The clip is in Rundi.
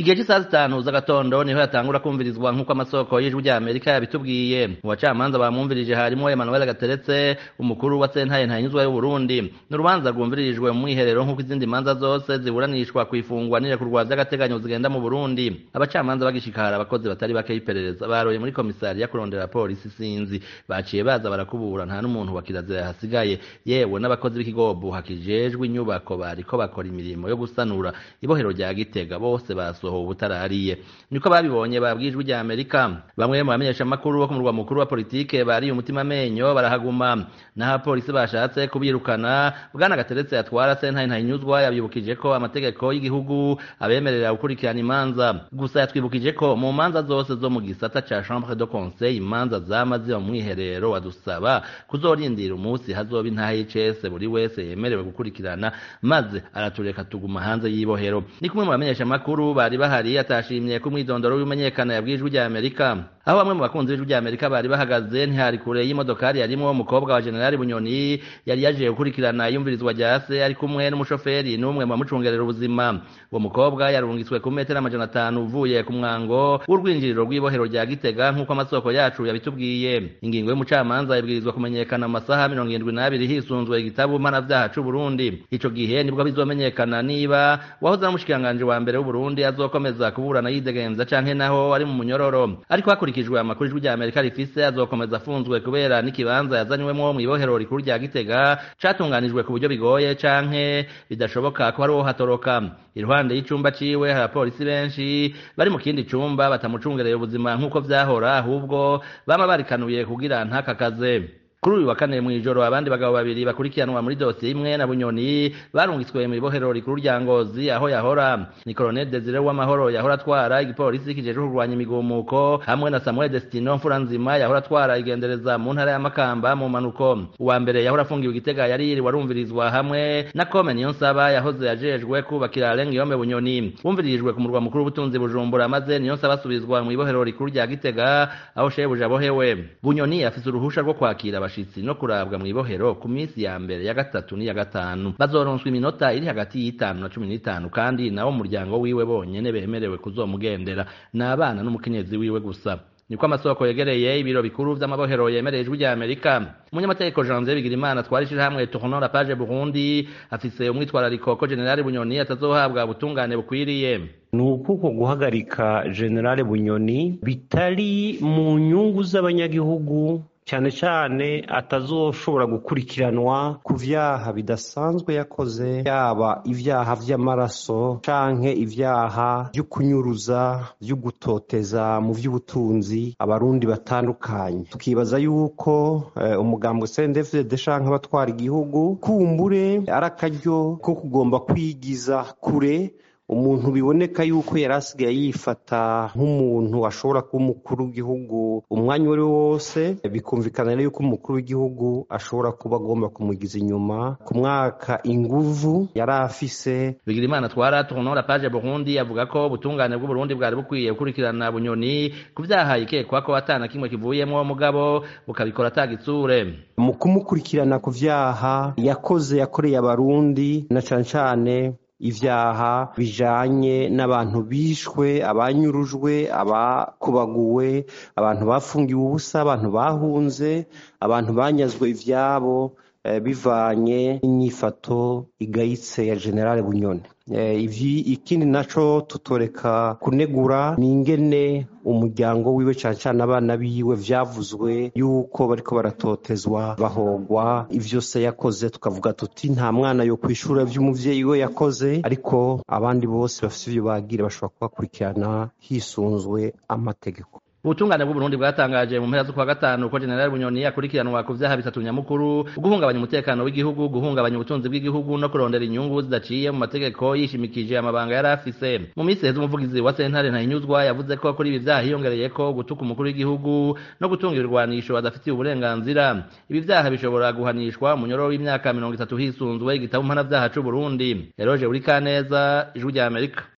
igihe cy'isaha zitanu z'agatondo niho yatangura kumvirizwa nk'uko amasoko y'ijwi rya amerika yabitubwiye mu bacamanza bamwumvirije harimo emmanuel gateretse umukuru wa sentaye ntahinyuzwa y'uburundi ni urubanza rwumviririjwe mu mwiherero nk'uko izindi manza zose ziburanishwa ku ifungwa n'irekurwa vy'agateganyo zigenda mu burundi abacamanza bagishikara abakozi batari bake y'iperereza baroye muri komisariya kurondera polisi sinzi baciye baza barakubura nta n'umuntu wa kirazira yahasigaye yewe n'abakozi b'ikigobo hakijejwe inyubako bariko bakora imirimo yo gusanura ibohero rya gitega bose basohowe ubutarariye niko babibonye babwijwe rya amerika bamwe mu bamenyeshamakuru bo ku murwa mukuru wa politike bariye umutima amenyo barahaguma naho abapolisi bashatse kubirukana bwana gateretse yatwara sentaye ntahinyuzwa yabibukije ko amategeko y'igihugu abemerera gukurikirana imanza gusa yatwibukije ko mu manza zose zo mu gisata ca chambre de conseil imanza zama ziba mu mwiherero wadusaba kuzorindira umunsi hazoba intaha y'icese buri wese yemerewe gukurikirana maze aratureka tuguma hanze y'ibohero ni kumwe mu bamenyeshamakuru bari bahari atashimye ko umwidondoro w'imenyekana yabwijwe rya amerika aho bamwe mu bakunzi b'ijwi rya amerika bari bahagaze ntihari kure y'imodokari yarimwo umukobwa wa generali bunyoni yari yaje gukurikirana iyumvirizwa rya se ari kumwe n'umushoferi n'umwe mu bamucungerera ubuzima uwo mukobwa yarungitswe ku metero amajana atanu uvuye ku mwango w'urwinjiriro rw'ibohero rya gitega nk'uko amasoko yacu yabitubwiye ingingo y'umucamanza ibwirizwa kumenyekana mu masaha mirongo irindwi n'abiri hisunzwe igitabu mpanavyaha c'uburundi ico gihe nibwo bizomenyekana niba wahoze ari umushikiranganji wa mbere w'uburundi azokomeza kuburana yidegenza canke naho ari mu munyororo ariko hakurikijwe amakuru ijwi rya amerika rifise azokomeza afunzwe kubera n'ikibanza yazanywemwo mw'ibohero rikuru rya gitega catunganijwe ku buryo bigoye canke bidashoboka ko hari uwo hatoroka iruhande y'icumba ciwe hari abapolisi benshi bari mu kindi cumba batamucungereye ubuzima nk'uko vyahora ahubwo bama barikanuye kugira ntakakaze kuri uyu wa kane mw'ijoro abandi bagabo babiri bakurikiranwa muri dosiye imwe na bunyoni barungitswe mu ibohero rikuru rya ngozi aho yahora ni colonel desire w'amahoro yahora atwara igipolisi kijejwe kurwanya imigumuko hamwe na samuel destino mfuranzima yahora atwara igendereza mu ntara ya makamba mu manuko uwa mbere yahora afungiwe igitega yari yiriwe arumvirizwa hamwe na kome niyo nsaba yahoze yajejwe kubakira rengiyome bunyoni wumviririjwe ku murwa mukuru w'ubutunzi bujumbura maze niyo nsaba asubizwa mu ibohero rikuru rya gitega aho shebuja abohewe bunyoni afise uruhusha rwo kwakira abashitsi no kurabwa mu ibohero ku minsi ya mbere ya gatatu n'iya gatanu bazoronswa iminota iri hagati y'itanu na cumi n'itanu kandi nabo muryango wiwe bonyene bemerewe kuzomugendera ni abana n'umukenyezi wiwe gusa niko amasoko yegereye ibiro bikuru vy'amabohero yemereye ijwi rya amerika umunyamategeko janvier bigirimana twari ishirahamwe tournon la page burundi afise umwitwarariko ko generali bunyoni atazohabwa ubutungane bukwiriye ni ukuko guhagarika generale bunyoni bitari mu nyungu z'abanyagihugu cyane cyane atazoshobora gukurikiranwa ku vyaha bidasanzwe yakoze yaba ivyaha vy'amaraso canke ivyaha vyo kunyuruza vyo gutoteza mu vy'ubutunzi abarundi batandukanye tukibaza yuko uh, umugambwe CNDD-FDD canke abatwara igihugu kumbure ari akaryo ko kugomba kwigiza kure umuntu biboneka yuko yari asigaye yifata nk'umuntu ashobora kuba umukuru w'igihugu umwanya uwo ari wo wose bikumvikana rero yuko umukuru w'igihugu ashobora kuba agomba kumugiza inyuma ku mwaka inguvu yari afise bigirimana twara tournon la page burundi avuga ko ubutungane bw'uburundi bwari bukwiye gukurikirana bunyoni ku vyaha ikekwa ko atana kimwe kivuyemwo mugabo bukabikora atagitsure mu kumukurikirana ku vyaha yakoze yakoreye abarundi na cane cane ivyaha bijanye n'abantu bishwe abanyurujwe abakubaguwe abantu bafungiwe ubusa abantu bahunze abantu banyazwe ivyabo bivanye n'inyifato igayitse ya generale bunyoni ikindi naco tutoreka kunegura ni ingene umuryango wiwe cane cane abana biwe vyavuzwe yuko bariko baratotezwa bahogwa ivyo se yakoze tukavuga tuti nta mwana yo kwishura vy'umuvyeyi we yakoze ariko abandi bose bafise ivyo bagira bashobora kubakurikirana hisunzwe amategeko ubutungane bw'uburundi bwatangaje mu mpera z'ukwa gatanu ko generali bunyoni akurikiranwa ku vyaha bitatu nyamukuru guhungabanya umutekano w'igihugu guhungabanya ubutunzi bw'igihugu no kurondera inyungu zidaciye mu mategeko yishimikije amabanga yari afise mu minsi heza umuvugizi wa sentare ntahinyuzwa yavuze ko kuri ibi vyaha hiyongereyeko gutuka umukuru w'igihugu no gutunga ibirwanisho adafitiye uburenganzira ibi vyaha bishobora guhanishwa umunyororo w'imyaka mirongo itatu hisunzwe igitabo mpanavyaha c'uburundi eroje uri kaneza ijwi rya amerika